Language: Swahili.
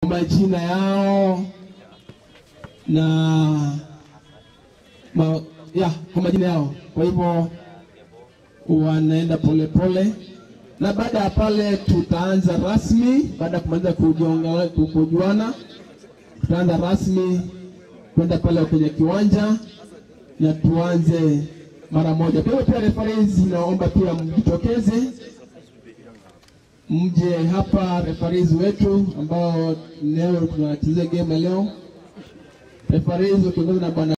majina yao na ma, ya kwa majina yao. Kwa hivyo wanaenda polepole, na baada ya pale tutaanza rasmi. Baada ya kumaliza kujonga- ku- kujuana, tutaanza rasmi kwenda pale kwenye kiwanja na tuanze mara moja. Kwa hiyo pia referees, naomba pia mjitokeze mje hapa, referees wetu ambao leo tunachezea game ya leo, referees wakiongozwa na bwana